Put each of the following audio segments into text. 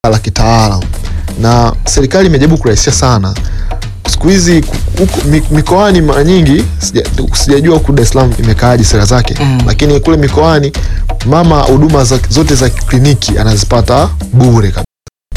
la kitaalam na serikali imejaribu kurahisisha sana siku hizi ku- huku mi- mikoani mara nyingi sija- sijajua huku Dar es Salaam imekaaje sera zake Mm. lakini kule mikoani mama huduma za, zote za kliniki anazipata bure kabisa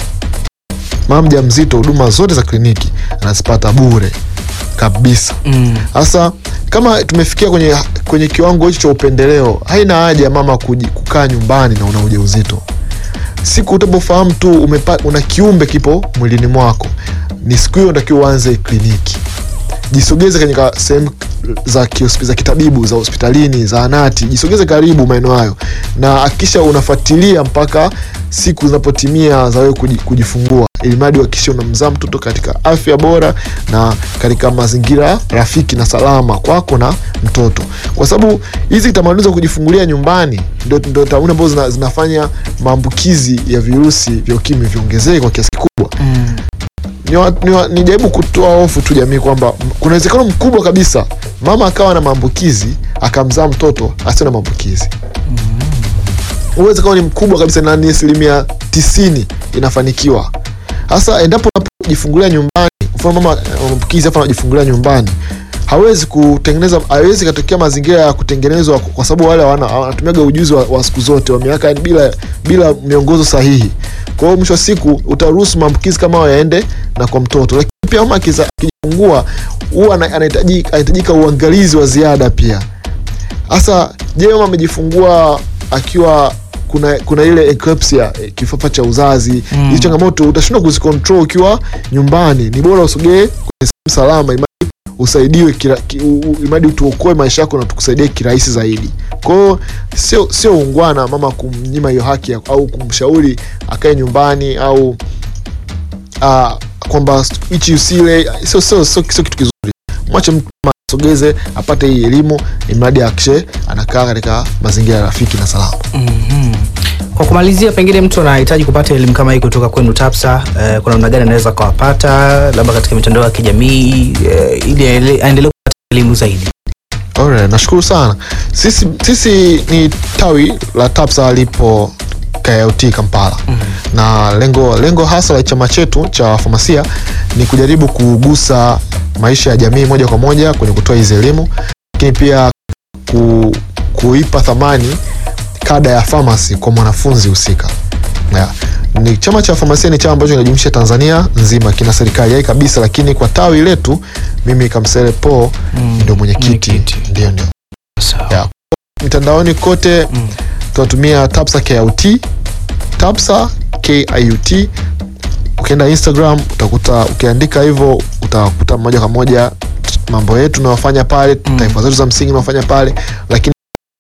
mama mjamzito huduma zote za kliniki anazipata bure kabisa Mm. sasa kama tumefikia kwenye, kwenye kiwango hicho cha upendeleo haina haja ya mama kuji, kukaa nyumbani na una ujauzito siku utapofahamu tu umepa, una kiumbe kipo mwilini mwako ni siku hiyo unatakiwa uanze kliniki jisogeze katika sehemu za, kiospi- za kitabibu za hospitalini zaanati jisogeze karibu maeneo hayo na hakikisha unafuatilia mpaka siku zinapotimia za wewe kuji- kujifungua ili mradi uhakikishe unamzaa mtoto katika afya bora na katika mazingira rafiki na salama kwako na mtoto kwa sababu hizi tamaduni za kujifungulia nyumbani ndio ndio tamaduni ambazo zina, zinafanya maambukizi ya virusi vya ukimwi viongezeke kwa kiasi kikubwa Mm. nijaribu ni, wa- nijaribu kutoa hofu tu jamii kwamba m- kuna uwezekano mkubwa kabisa mama akawa na maambukizi akamzaa mtoto asio na maambukizi uwezekano ni mkubwa kabisa na ni asilimia tisini inafanikiwa hasa endapo unapojifungulia nyumbani mfano mama ana maambukizi afu anajifungulia nyumbani hawezi kutengeneza hawezi katokea mazingira ya kutengenezwa kwa sababu wale hawana- wanatumiaga ujuzi wa, wa siku zote wa miaka yani bila bila miongozo sahihi kwa hiyo mwisho wa siku utaruhusu maambukizi kama hayo yaende na kwa mtoto lakini pia mama akiza- akijifungua huwa ana- anahitaji- anahitajika uangalizi wa ziada pia hasa je mama amejifungua akiwa kuna kuna ile eclampsia eh, kifafa cha uzazi Mm. hizi changamoto utashindwa kuzicontrol ukiwa nyumbani ni bora usogee kwenye sehemu salama imadi usaidiwe kira- ki- u- u- imadi tuokoe maisha yako na tukusaidie kirahisi zaidi kwao sio sio ungwana mama kumnyima hiyo haki ya- au kumshauri akae nyumbani au uh, kwamba hichi usile sio sio sio sio kitu kizuri mwache mtu mama asogeze apate hii elimu imradi akishe anakaa katika mazingira rafiki na salama Mhm. Kwa kumalizia, pengine mtu anahitaji kupata elimu kama hii kutoka kwenu TAPSA, eh, kuna namna gani anaweza akawapata, labda katika mitandao ya kijamii eh, ili aele- aendelee kupata elimu zaidi? Alright, nashukuru sana sisi, sisi ni tawi la tapsa lipo KIUT Kampala na lengo lengo hasa la chama chetu cha wafamasia ni kujaribu kugusa maisha ya jamii moja kwa moja kwenye kutoa hizi elimu lakini pia ku, kuipa thamani kada ya famasi kwa mwanafunzi husika yeah. ni chama cha famasia ni chama ambacho kinajumuisha tanzania nzima kina serikali yai kabisa lakini kwa tawi letu mimi kamsele po Mm, ndio mwenyekiti mwenyekiti. ndio ndio Sawa. Yeah. mitandaoni kote Mm. tunatumia tapsa kiut tapsa kiut ukienda instagram utakuta ukiandika hivyo utakuta moja kwa moja mambo yetu unayofanya pale Mm. taarifa zetu za msingi unayofanya pale lakini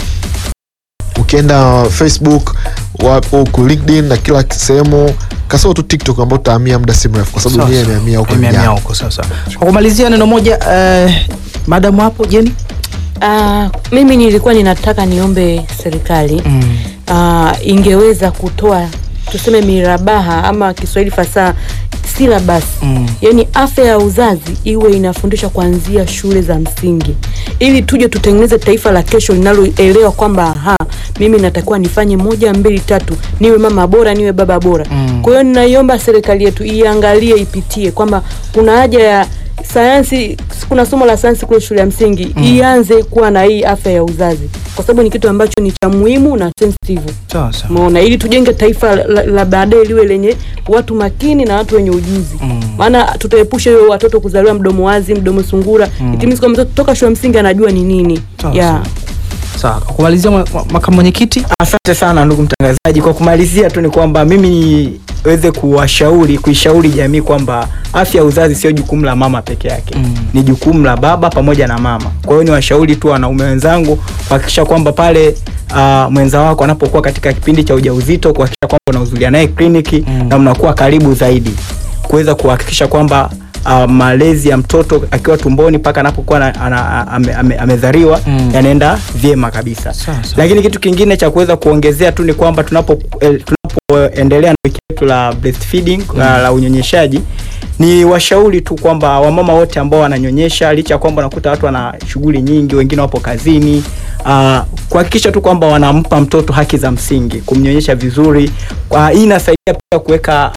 ukienda facebook wa- huku linkedin na kila sehemu kasoro tu tiktok ambao tutahamia muda si mrefu kwa sababu Sawa, dunia sawa. imehamia huko Imehamia vijana. huko sasa. Kwa kumalizia neno moja eh, madamu hapo Jeni. Ah, mimi nilikuwa ninataka niombe serikali Mm. ah, ingeweza kutoa tuseme mirabaha ama Kiswahili fasaha syllabus Mm. yaani afya ya uzazi iwe inafundishwa kuanzia shule za msingi ili tuje tutengeneze taifa la kesho linaloelewa kwamba aha mimi natakiwa nifanye moja mbili tatu niwe mama bora niwe baba bora Mm. kwa hiyo ninaiomba serikali yetu iangalie ipitie kwamba kuna haja ya sayansi kuna somo la sayansi kule shule ya msingi mm. ianze kuwa na hii afya ya uzazi kwa sababu ni kitu ambacho ni cha muhimu na sensitive Sawa sawa. umeona ili tujenge taifa la, la, la baadaye liwe lenye watu makini na watu wenye ujuzi Mm. maana tutaepusha hiyo watoto kuzaliwa mdomo wazi mdomo sungura mm. itimisi kwa mtoto toka shule ya msingi anajua ni nini Sawa, yeah. sawa. Sawa, kwa kumalizia mwa- mwa- makamu mwenyekiti. Asante sana ndugu mtangazaji. Kwa kumalizia tu ni kwamba mimi niweze kuwashauri kuishauri jamii kwamba afya ya uzazi sio jukumu la mama peke yake Mm. ni jukumu la baba pamoja na mama. Kwa hiyo niwashauri tu wanaume wenzangu kuhakikisha kwamba pale uh, mwenza wako anapokuwa katika kipindi cha ujauzito kuhakikisha kwamba unahudhuria naye kliniki Mm. na mnakuwa karibu zaidi kuweza kuhakikisha kwamba uh, malezi ya mtoto akiwa tumboni mpaka anapokuwa na- ana- ame- ame- amezaliwa Mm. yanaenda vyema kabisa Sawa, sawa. lakini kitu kingine cha kuweza kuongezea tu ni kwamba tunapo eh, tunapoendelea na wiki yetu la breastfeeding la, la unyonyeshaji ni washauri tu kwamba wamama wote ambao wananyonyesha licha ya kwamba unakuta watu wana shughuli nyingi wengine wapo kazini uh, kuhakikisha tu kwamba wanampa mtoto haki za msingi kumnyonyesha vizuri uh, hii inasaidia pia kuweka